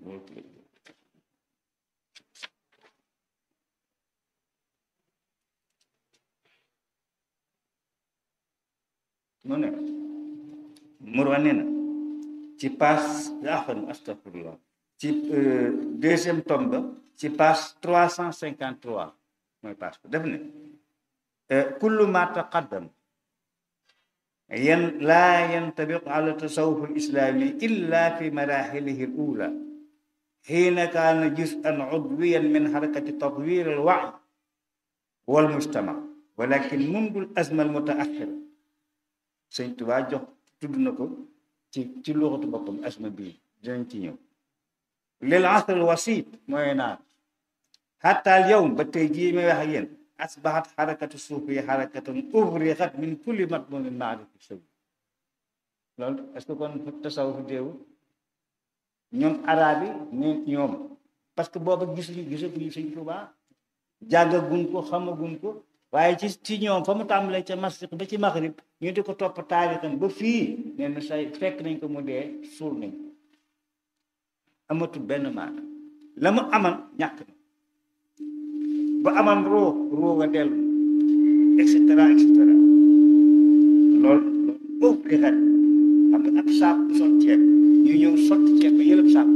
mu ne Mourwa nee na ci passe axan astafirullah ci deuxième tome ba ci page trois cent cinquante trois mooy page ko def ne kullu ma taqaddam yan laa yantabiq ala tasawuf alislami illa fi marahilihi al ula حين كان جزءا عضويا من حركة تطوير الوعي والمجتمع ولكن منذ الأزمة المتأخرة sëñ Tuubaa jox tudd na ko ci ci luxatu boppam asma bii dinañ ci ñëw lil asr al wasit mooy naan xatta al yawm ba tey jii may wax ak yéen asbaxat xarakatu suufi xarakatan uvrixat min kulli matmumin maarifi sawi loolu est-ce que kon tasawuf déewu ñoom arab yi ne ñoom parce que booba gisuñu gisaguñu sëñ Tuubaa jàngaguñ ko xamaguñ ko waaye ci ci ñoom fa mu tàmbalee ca masriq ba ci maghrib ñu di ko topp taarixam ba fii nee na say fekk nañ ko mu dee suul nañ ko amatul benn maana la mu aman ñàkk na ba aman roo roo nga dellu et cetera et cetera loolu loolu boobu di xet xam nga ab saak bu sot ceeb ñu ñëw sotti ceeb ba yëlëb saak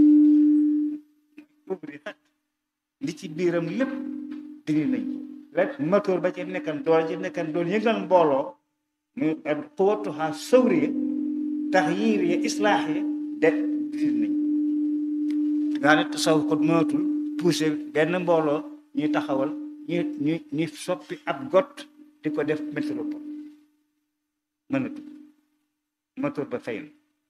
boobu di xet li ci biiram lépp dindi nañ ko rek moteur ba ci nekkan doole ci nekkan doon yëngal mbooloo mu xuwatuha sawriya taxyiir ya islaax ya de dir nañ nga ne tasaw ko mënatul poussé benn mbooloo ñuy taxawal ñu ñu ñu soppi ab got di ko def métropole mënatul moteur ba fay na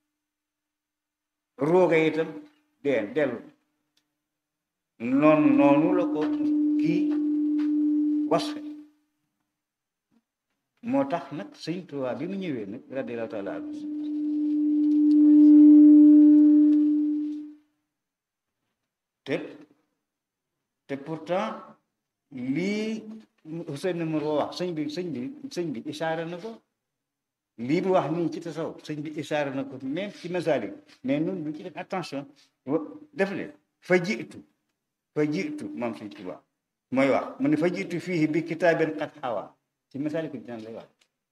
rooga itam dee dellu noonu noonu la ko kii wasfe moo tax nag sëñ Tuubaa bi mu ñëwee nag radiyallaahu taala anhu te te pourtant lii Ousseynou Nourou wax sëñ bi sëñ bi sëñ bi isaara na ko lii bu wax nii ci tasaw sëñ bi isaara na ko même ci masaalik mais nun lu ci def attention def le fa jiitu fa jiitu moom sëñ Tuubaa mooy wax mu ne fa jiitu fii bi kitaabin qad xawa ci misaali ko dinaan lay wax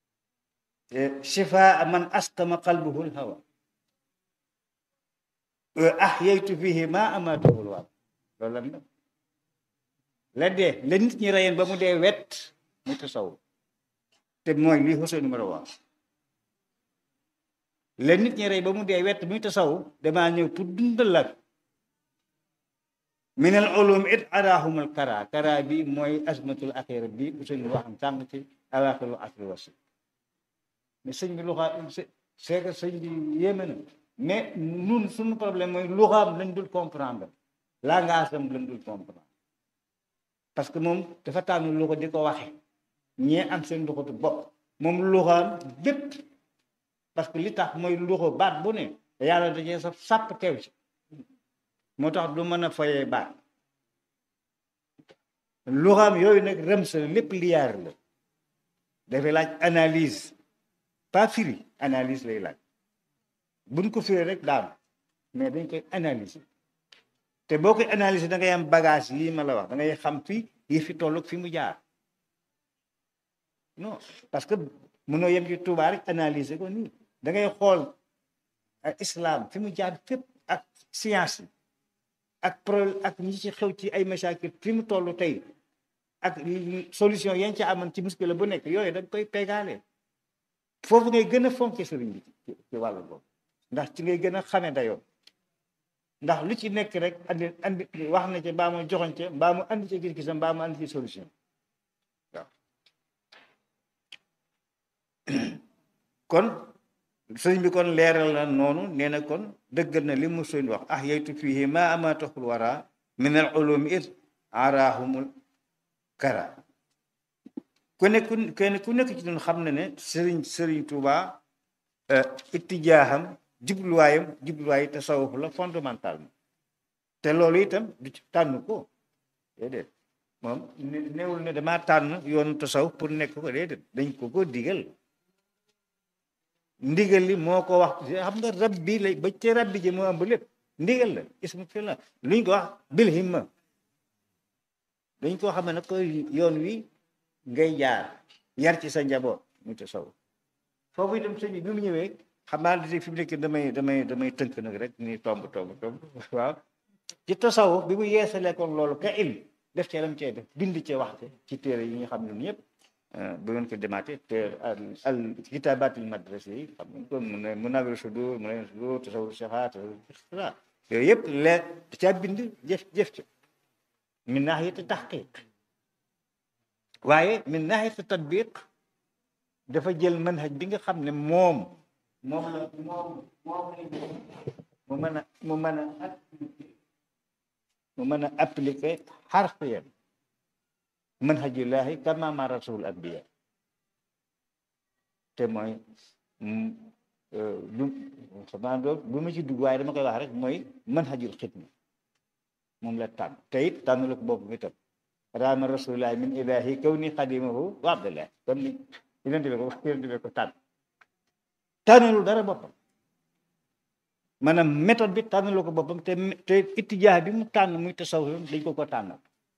shifaa man asqama qalbuhu lhawa ahyaytu fihi ma amaatuhu lwaab loolu lan la la dee la nit ñi reyeen ba mu dee wet mu tasaw te mooy lii Ousseynou numéro wax la nit ñi rey ba mu dee wet muy tasaw damaa ñëw pour dundal la min al ulum it arahumul kara kara bi mooy asmatul axira bi Ousseynou waxam sànq ci awaaxiru asri wasi mais sëñ bi luxaa c'est que sëñ bi yéeme na mais nun suñu problème mooy luxaam lañ dul comprendre langage am lañ dul comprendre parce que moom dafa tànn luxa di ko waxe ñee am seen luxatu bopp moom luxaam bépp parce que li tax mooy luxa baat bu ne yàlla dajee sa sàpp teew ci moo tax du mën a fayee baat luxaam yooyu nag rëm sa lépp liyaar la dafay laaj analyse pas firi analyse lay laaj buñ ko firi rek daanu mais dañ koy analyser te boo koy analyser da ngay am bagage lii ma la wax da ngay xam fi yi fi toll fi mu jaar non parce que mënoo yem ci Tuubaa rek analyser ko nii da ngay xool islam fi mu jaar fépp ak science yi ak pro ak ñi ci xew ci ay masaakil fi mu toll tey ak solution yañ ci amoon ci muskila bu nekk yooyu dañ koy pegaale foofu ngay gën a fonke sëriñ bi ci wàllu boobu ndax ci ngay gën a xame dayoo ndax lu ci nekk rek andi andi wax na ci mbaa mu joxoñ ca mbaa mu andi ci gis-gisam mbaa mu andi ci solution waaw kon sëriñ bi kon leeral na noonu nee na kon dëggal na li mu soñ wax ah yeytu fihi ma amatahul wara min al ulumi it arahumul kara ku nekk kenn ku nekk ci ñun xam na ne sëriñ sëriñ Tuuba ittijaaxam jubluwaayam jubluwaay tasawuf la fondamentalement te loolu itam du ci tànn ko déedéet moom néewul ne damaa tànn yoonu tasawuf pour nekk ko déedéet dañ ko ko digal ndigal li moo ko wax xam nga rab bi lay ba ci rab bi ji moo ëmb lépp ndigal la ismu fi la luñ ko wax bil himma dañ koo xam ne nag koy yoon wi ngay jaar yar ci sa njaboot mu tasawuf foofu itam sëñ bi bi mu ñëwee xam naa li fi mu nekk damay damay damay tënk nag rek ni tomb tomb tomb waaw ci tasawuf bi mu yeesalee kon loolu ka ilm def cee lam cee def bind cee waxte ci téere yi nga xam ne ñëpp bu ngeen ko demaatee te al kitaabatul madrasa yi xam nga ko mu ne Munawwirus Sudur Munawwirus Sudur tasawuf sixaat et cetera yooyu yëpp leer da caa bind jëf jëf ca min naahiyati taxqiq waaye min naahiyati tatbiq dafa jël manhaj bi nga xam ne moom moom la moom moom la mu mën a mu mën a mu mën a appliquer xarfiyan manhajullahi kama ma rasul anbiya te mooy lu xamaa doo bu ma ci dugg waaye dama koy wax rek mooy manhajul xidma moom la tànn te it tànn la ko bopp mi tam raama rasulillahi min ilahi kaw ni xadimahu wa abdullah comme ni yonente bi ko yonente bi ko tànn tànnalul dara boppam maanaam méthode bi tànnaloo ko boppam te te itijaa bi mu tànn muy tasawuf dañ ko ko tànnal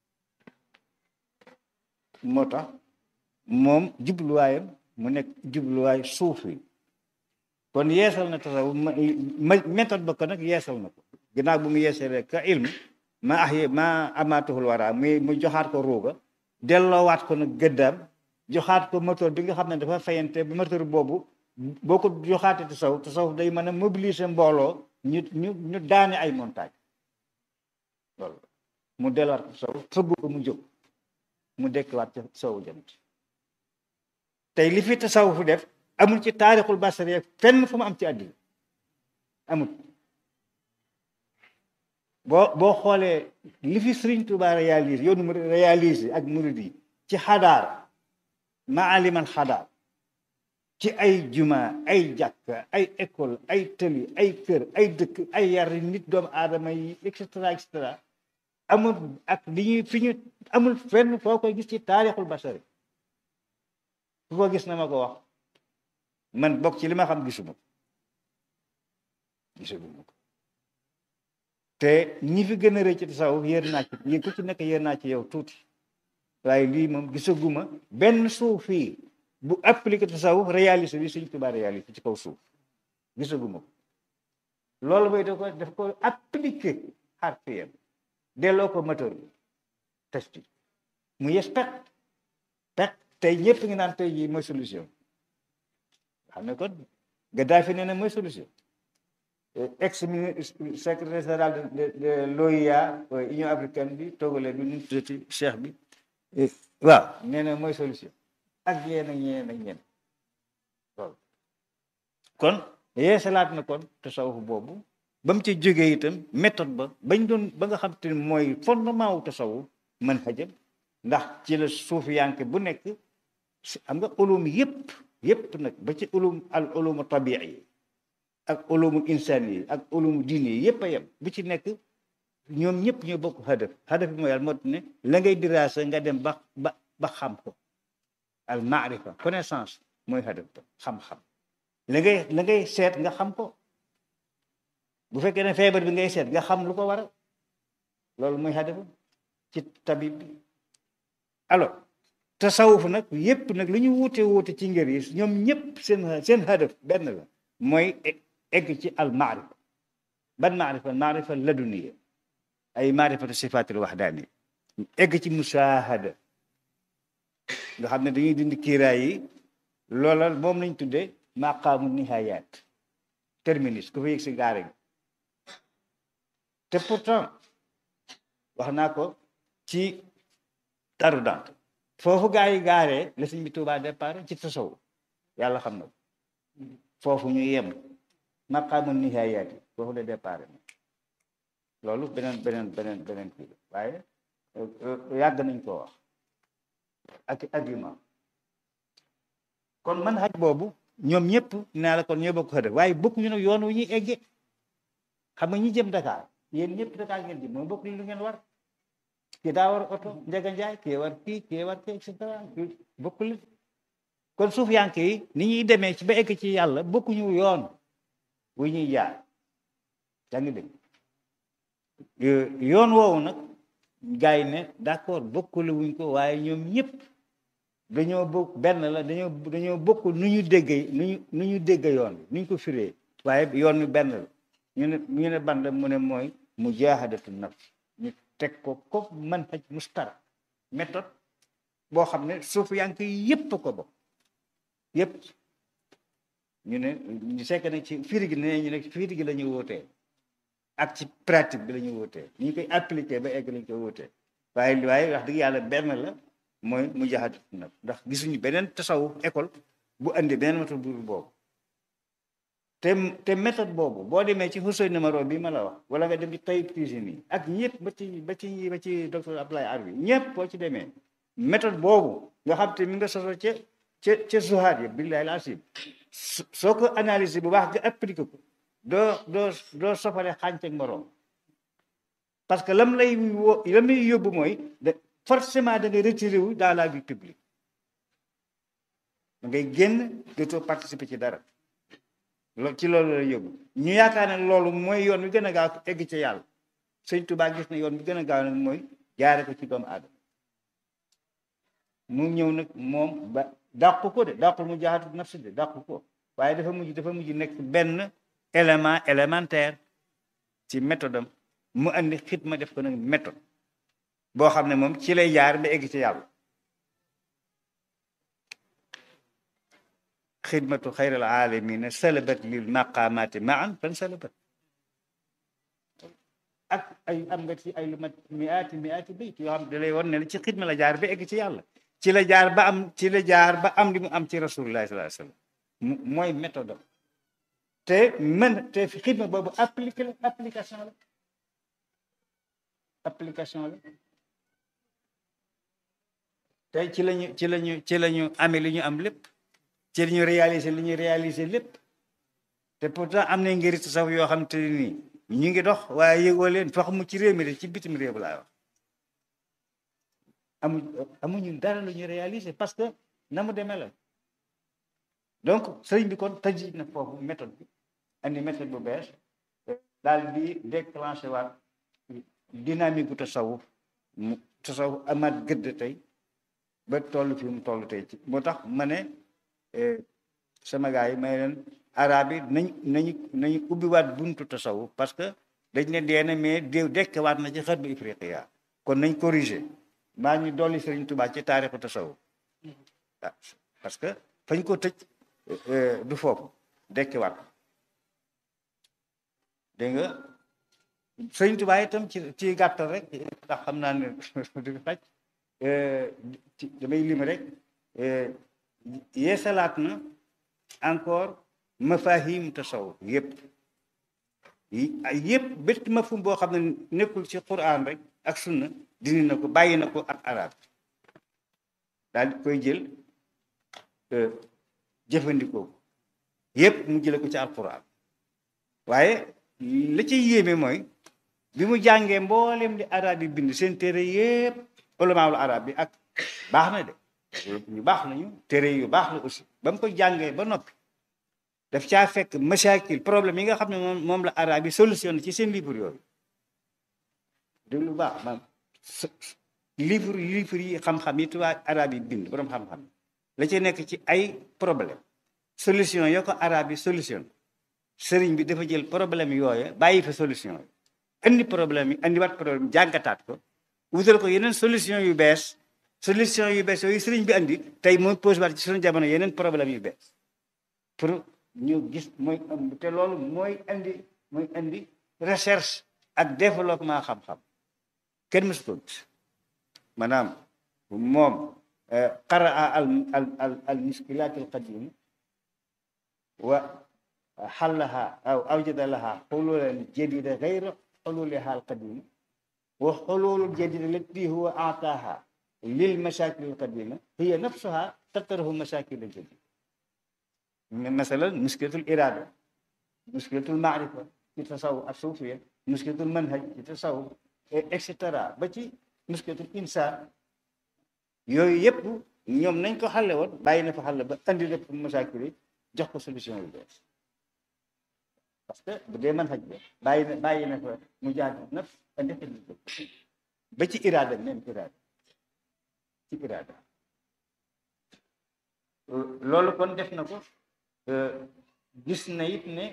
moo tax moom jubluwaayam mu nekk jubluwaay suufi kon yeesal na tasawuf méthode ba ko nag yeesal na ko ginnaaw bu mu yeesalee ka ilm ma ax yi ma amaatuhul wara muy mu joxaat ko ruuga delloowaat ko nag gëddaam joxaat ko moteur bi nga xam ne dafa fayante bu moteur boobu boo ko joxaatee tasawuf tasawuf day mën a mobiliser mbooloo ñu ñu ñu daane ay montagne loolu mu delluwaat ko tasawuf fëgg ko mu jóg mu dekkiwaat ca sowu jant tey li fi tasawuf def amul ci taarixul basari fenn fu mu am ci àddina amul boo boo xoolee li fi Sëriñ Tuubaa réalise yoonu mu réalise ak murid yi ci xadaar maalimal xadaar ci ay juma ay jàkk ay école ay tëli ay kër ay dëkk ay yar nit doomu aadama yi et cetera et cetera amul ak li ñuy fi ñu amul fenn foo koy gis ci taarixul basari fu ko gis na ma ko wax man bokk ci li ma xam gisuma ko gisuma ko te ñi fi gën a rëy ci tasawuf yéer naa ci yi ku ci nekk yéer naa ci yow tuuti waaye lii moom gisaguma benn suuf fii bu appliqué tasawuf réalisé bi Sëñ Tuubaa réalisé ci kaw suuf gisaguma ko loolu mooy da ko daf ko appliqué xarfiyam delloo ko moteur bi testi mu yes pet pet tey ñëpp ngi naan tey jii mooy solution xam ne kon Gaddafi nee na mooy solution ex secrétaire général de de l'OUA Union africaine bi togale bi nu tuddati cheikh bi waaw nee na mooy solution ak yéen ak ñeen ak ñeen loolu kon yeesalaat na kon tasawuf boobu ba mu ci jógee itam méthode ba bañ doon ba nga xam te ne mooy fondement wu tasawuf mën xajam ndax ci la suufiyanke bu nekk xam nga ulum yëpp yëpp nag ba ci ulum al ulumu tabii yi ak ulumu insaan yi ak ulumu diine yi yëpp a yem bu ci nekk ñoom ñëpp ñoo bokk hadaf hadaf bi mooy yàlla moo ne la ngay diraasa nga dem ba ba ba xam ko al maarifa connaissance mooy hadaf ba xam-xam la ngay la ngay seet nga xam ko bu fekkee ne feebar bi ngay seet nga xam lu ko waral loolu mooy hadaf ci tabib bi alors tasawuf nag yëpp nag lu ñu wuute wuute ci ngër yi ñoom ñëpp seen seen hadaf benn la mooy egg ci al maarifa ban maarifa maarifa laduniya ay maarifatu sifaatil waxdaani egg ci musaahada nga xam ne dañuy dindi kiiraay yi loola moom lañ tuddee maqaamu nihayaat terminus ku fa yëg si gaare gi te pourtant wax naa ko ci taru dant foofu gaa yi gaaree la sëñ bi Tuubaa départ ci tasaw yàlla xam na ko foofu ñu yem maqaamu nihayaat yi foofu la départ loolu beneen beneen beneen beneen kii waaye yàgg nañ koo wax ak argument kon man xaj boobu ñoom ñëpp naa la kon ñoo bokk xëdëf waaye bokk ñu nag yoon wu ñuy egge xam nga ñi jëm Dakar yéen ñëpp Dakar ngeen jëm mooy bokk li lu ngeen war kii daa war oto Njaga Njaay kii war kii kii war kii et cetera bokk li kon suuf yank yi ni ñuy demee ci ba egg ci yàlla bokkuñu yoon wu ñuy jaar yaa ngi dégg yoon woowu nag gars yi ne d'accord bokkule wuñ ko waaye ñoom ñëpp dañoo bokk benn la dañoo dañoo bokk nu ñu déggee nu ñu nu ñu dégg yoon bi nu ñu ko firee waaye yoon wi benn la ñu ne ñu ne ban la mu ne mooy mujaahadatu nafs ñu teg ko ko manhaj mustara méthode boo xam ne suuf yaa ngi koy yëpp ko bokk yëpp ñu ne ñu sekk nag ci firi gi ne ñu ne firi gi la ñu wootee ak ci pratique bi la ñu wootee ni ñu koy appliquer ba egg lañ koy wootee waaye waaye wax dëgg yàlla benn la mooy mu jaxatu nag ndax gisuñu beneen tasawuf école bu andi beneen méthode bu boobu te te méthode boobu boo demee ci xusoy numéro bi ma la wax wala nga dem ci Tayyib Tijani ak ñëpp ba ci ba ci ba ci docteur Abdoulaye Arbi ñëpp boo ci demee méthode boobu nga xam te mi nga soso ca ca ca zuhaat yi billahi asim soo ko analyser bu baax nga appliqué ko doo doo doo sofale xànc ak moroom parce que lam lay wo lam lay yóbbu mooy de forcément da ngay retiré wu dans la vie publique da ngay génn dootoo participer ci dara loolu ci loolu lay yóbbu ñu yaakaar ne loolu mooy yoon wi gën a gaaw egg ci yàlla sëñ Tuubaa gis na yoon bi gën a gaaw nag mooy jaare ko ci doomu aadama mu ñëw nag moom ba dàqu ko de dàqul mu jaxatu nafsi de dàqu ko waaye dafa mujj dafa mujj nekk benn élément élémentaire ci méthode am mu andi xidma def ko nag méthode boo xam ne moom ci lay jaar ba egg ci yàlla xidmatu xayral alamina salabat lil maqamati maan fan salabat ak ay am nga ci ay lu mat miaati miaati bayt yoo xam ne da lay won ne ci xidma la jaar ba egg ci yàlla ci la jaar ba am ci la jaar ba am li mu am ci rasulullah sallallahu alayhi wasallam mooy méthode am te mën te xidma boobu appliqué la application la application la tey ci lañu ci lañu ci lañu amee li ñu am lépp ci li ñu réaliser li ñu réaliser lépp te pourtant am na ngir tasawuf yoo xam te nii ñu ngi dox waaye yëgoo leen fax mu ci réew mi de ci bitim réew laay wax amu amuñu dara lu ñu réaliser parce que na mu demee la donc sëriñ bi kon tëj na foofu méthode bi andi méthode bu bees daal di déclenché waat dynamique bu tasawuf mu tasawuf amaat gëdd tey ba toll fi mu toll tey ci moo tax ma ne sama gars yi may leen arab yi nañ nañu nañu ubbiwaat buntu tasawuf parce que dañ ne dee na mais déew dekkewaat na ci xët bu ifriqiya kon nañ corriger maa ñu dolli Sëriñ Tuubaa ci taarixu tasawuf parce que fañ ko tëj du foofu dekkewaat dégg nga Sëriñ Tuubaa itam ci ci gàttal rek ndax xam naa ne du xaj damay lim rek yeesalaat na encore mafahim tasawuf yëpp yëpp bépp mafhum boo xam ne nekkul ci quran rek ak sunna dindi na ko bàyyi na ko ak arab daal di koy jël jëfandikoo yëpp mu jële ko ci alquran waaye la ci yéeme mooy bi mu jàngee mboolem di arab yi bind seen téere yëpp ulamaawul arab bi ak baax na de ñu baax nañu téere yu baax la aussi ba mu ko jàngee ba noppi daf caa fekk mashakil problème yi nga xam ne moom moom la arab yi solutionné ci seen livre yooyu déglu lu baax maam livre livre yi xam-xam yi tubaab arab yi bind borom xam-xam la ci nekk ci ay problème solution yoo ko arab yi solution sëriñ bi dafa jël problème yooyu bàyyi fa solution yi andi problème yi andi wat problème jàngataat ko wutal ko yeneen solution yu bees solution yu bees yooyu sëriñ bi andi tey mooy pose waat ci suñu jamono yeneen problème yu bees pour ñu gis mooy te loolu mooy andi mooy andi recherche ak développement xam-xam kenn mësu ko gis maanaam moom qaraa al al al al muskilaat al qadim wa xallaha aw awjada laha xululan jadida gayra xululiha al qadim wa xululul jadida lati huwa aataaha lil mashakil al qadima hiya nafsuha tatrahu mashakil al jadida مثلا مشكلة الإرادة مشكلة المعرفة في التصوف الصوفية مشكلة المنهج في التصوف etc ba ci muskilatul insaan yooyu yëpp ñoom nañ ko xàlle woon bàyyi na fa xàlle ba andi lépp masaakil yi jox ko solution yu bees parce que bu dee mën xaj ba bàyyi na bàyyi na fa mu jaadu naf indi xidma ba ci iraada même iraada ci iraada loolu kon def na ko gis na it ne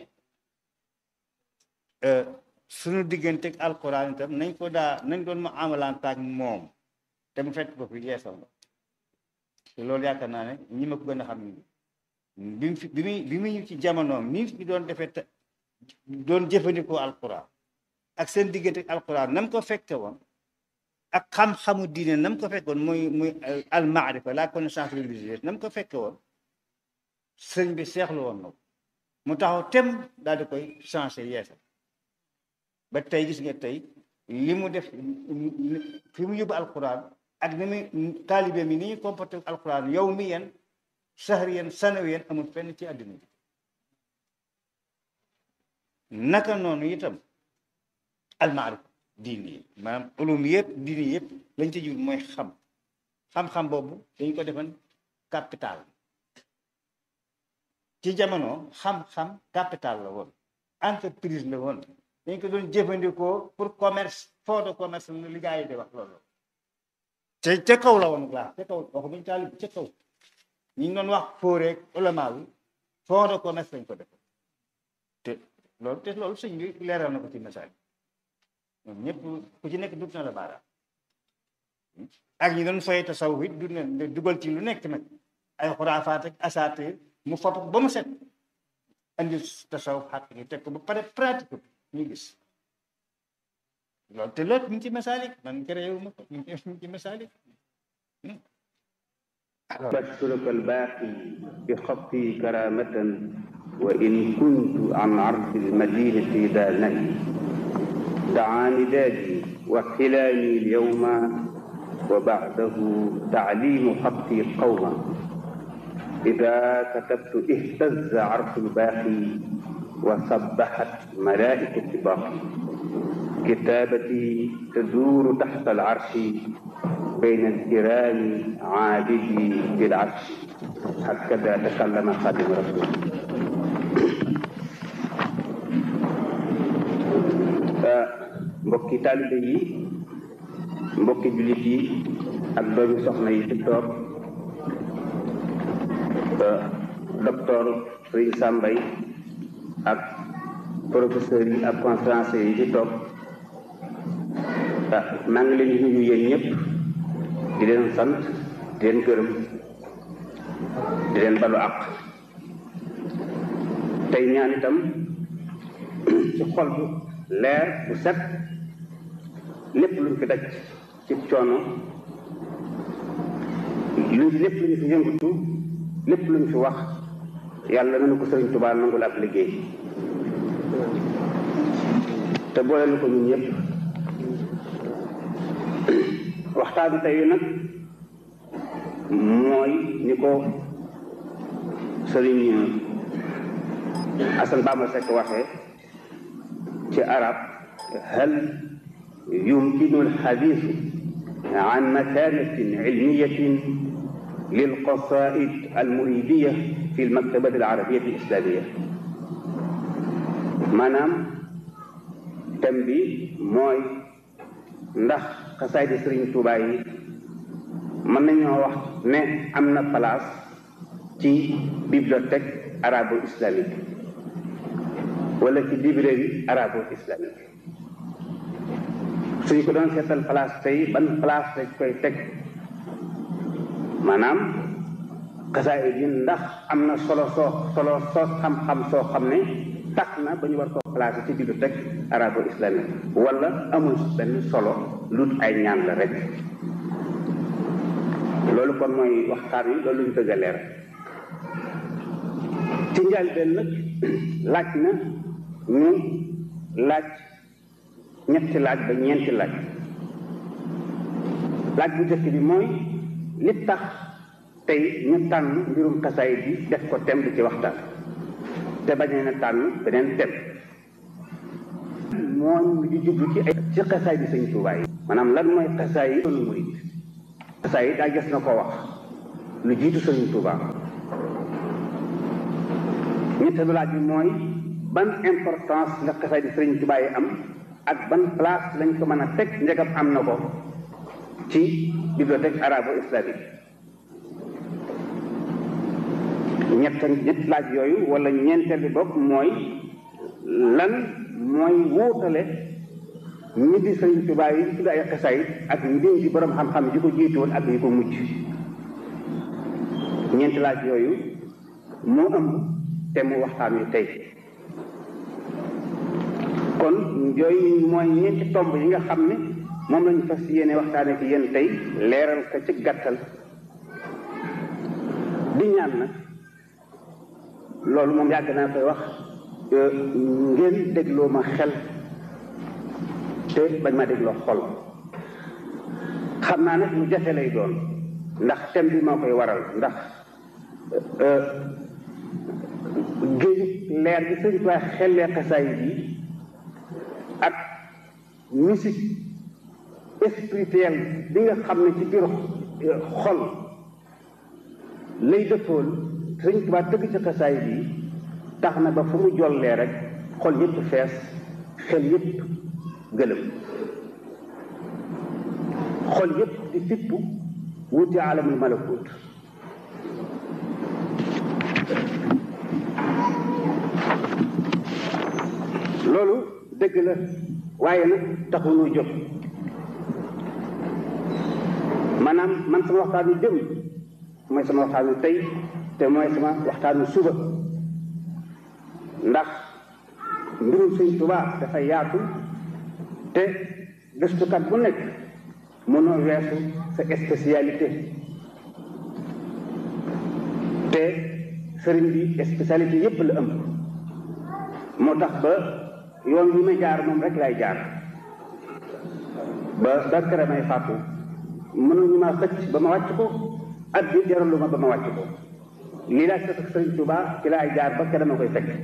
suñu diggante ak alquran itam nañ ko daa nañ doon ma amalant ak moom te mu fekk ko fi yeesal la te loolu yaakaar naa ne ñi ma ko gën a xam ni bi mu fi bi muy bi muy ci jamonoom ni fi doon defee te doon jëfandikoo alquran ak seen diggante ak alquran nam ko fekke woon ak xam-xamu diine nam ko fekke woon muy muy al maarifa la connaissance religieuse nam ko fekke woon sëñ bi seexlu woon na ko mu taxaw tem daal di koy changé yeesal ba tey gis nga tey li mu def fi mu yóbbu alquran ak ni muy taalibe mi ni ñu comporté alquran yow mi yen sahri yen sanawi yen amul fenn ci àddina bi naka noonu itam almaarifa diini yi maanaam ulum yëpp diini yëpp lañ ci jur mooy xam xam-xam boobu dañ ko defan capital ci jamono xam-xam capital la woon entreprise la woon dañ ko doon jëfandikoo pour commerce fond de commerce la li gaa yi di wax loolu te ca kaw la woon laa ca kaw waxu buñu taalib ca kaw ñi ngi doon wax fóoreeg ulama bi fond de commerce lañ ko def te loolu te loolu sëñ bi leeral na ko ci message ñoom ñëpp ku ci nekk dut na la baaraam ak ñi doon fay tasawuf it du ne dugal ci lu nekk nag ay xuraafaat ak asaate mu fopp ba mu set andi tasawuf xàq yi teg ko ba pare pratique ñu gis loolu te loolu ñu ngi ci masaalik man créé wu ma ko ñu ngi ci masaalik بشرك الباقي بخطي كرامة وإن كنت عن عرض المدينة ذا نهي دعاني دادي وكلاني اليوم وبعده تعليم خطي قوما إذا كتبت اهتز عرش الباقي وسبحت ملائكة باقي كتابتي تدور تحت العرش بين الكرام عابدي بالعرش هكذا تكلم خادم رسول mbokki taalibe yi mbokki jullit yi ak doomi soxna yi ci toog docteur Serigne Sambay ak professeurs yi ak conférenciers yi ci toog maa ngi leen di nuyu yéen ñëpp di leen sant di leen gërëm di leen balu àq tey ñaan itam ci xol bu leer bu set lépp luñ fi daj ci coono lu lépp luñ fi yëngatu lépp luñ fi wax yàlla na ko sëriñ Tuubaa nangul ab liggéey te boole na ko ñun ñëpp waxtaanu tey nag mooy ni ko sëriñ Asan Bamba Sekk waxee ci arab hal yumkinu alxadiisu an makanatin ilmiyatin lilqasaid almuridiya fi almaktabati alarabiyati alislamia maanaam thème bi mooy ndax xasaaydi sëriñ Tuubaa yi mën nañoo wax ne am na place ci bibliothèque arabo islamique wala ci librairie arabo islamique suñ ko doon seetal place tey ban place lañ koy teg maanaam xasaayid yi ndax am na solo soo solo soo xam-xam soo xam ne tax na ba ñu war koo placé ci bibliothèque arabo islamique wala amul benn solo lut ay ñaan la rek loolu kon mooy waxtaan wi loolu ñu bëgg a leer ci njëlbéen nag laaj na ñu laaj ñetti laaj ba ñeenti laaj laaj bu njëkk bi mooy li tax tey ñu tànn mbirum xasaayid bi def ko thème di ci waxtaan te bañ na tànn beneen thème mooy di jublu ci ay ci xasaay bi sëñ Tuubaa yi maanaam lan mooy xasaay yi doonu murit xasaay yi daa gës na ko wax lu jiitu sëñ Tuubaa ñetteelu laaj bi mooy ban importance la xasaay di Sëriñ Tuubaa yi am ak ban place lañ ko mën a teg njëgam am na ko ci bibliothèque arabo-islamique ñett ñett laaj yooyu wala ñeenteel bi bokk mooy lan mooy wuutale ñi di Sëriñ Tuubaa yi tudd ay xasaay ak ñi di borom xam-xam yi ko jiitoon ak yi ko mujj ñeenti laaj yooyu moo ëmb te mu waxtaan wi tey kon yooyu mooy ñeenti tomb yi nga xam ne moom lañu fas yéene waxtaane ci yéen tey leeral ko ci gàttal di ñaan nag loolu moom yàgg naa koy wax ngeen dégloo ma xel te bañ ma dégloo xol xam naa nag lu jafe lay doon ndax thème bi moo koy waral ndax géeju leer bi sëñ Tuubaa xellee xasaay yi ak musique spirituelle bi nga xam ne ci biir xol lay dëppool sëñ Tuubaa tëgg ci xasaay bi tax na ba fu mu jollee rek xol yépp fees xel yépp gëlëm xol yépp di fippu wuti alamul malakut loolu dëgg la waaye nag taxul ñu jóg maanaam man sama waxtaanu démb mooy sama waxtaanu tey te mooy sama waxtaanu suba ndax mbirum Sëñ Tuubaa dafa yaatu te gëstukat bu nekk mënoo weesu sa spécialité te sëriñ bi spécialité yépp la ëmb moo tax ba yoon wi may jaar moom rek lay jaar ba ba kere may fàttu mënuñu ma xëcc ba ma wàcc ko at bi jaralu ma ba ma wàcc ko lii laa sëkk sëriñ Tuubaa ci laay jaar ba kere ma koy fekk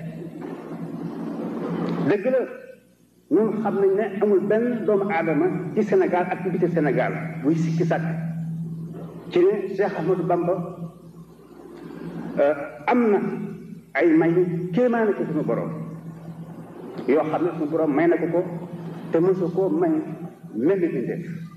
dëgg la ñun xam nañ ne amul benn doomu aadama ci Sénégal ak ci biti Sénégal buy sikki sàkk ci ne Cheikh Ahmadou Bamba am na ay may kéemaane ci suñu borom yoo xam ne suñu borom may na ko ko te mosu koo may mel ni def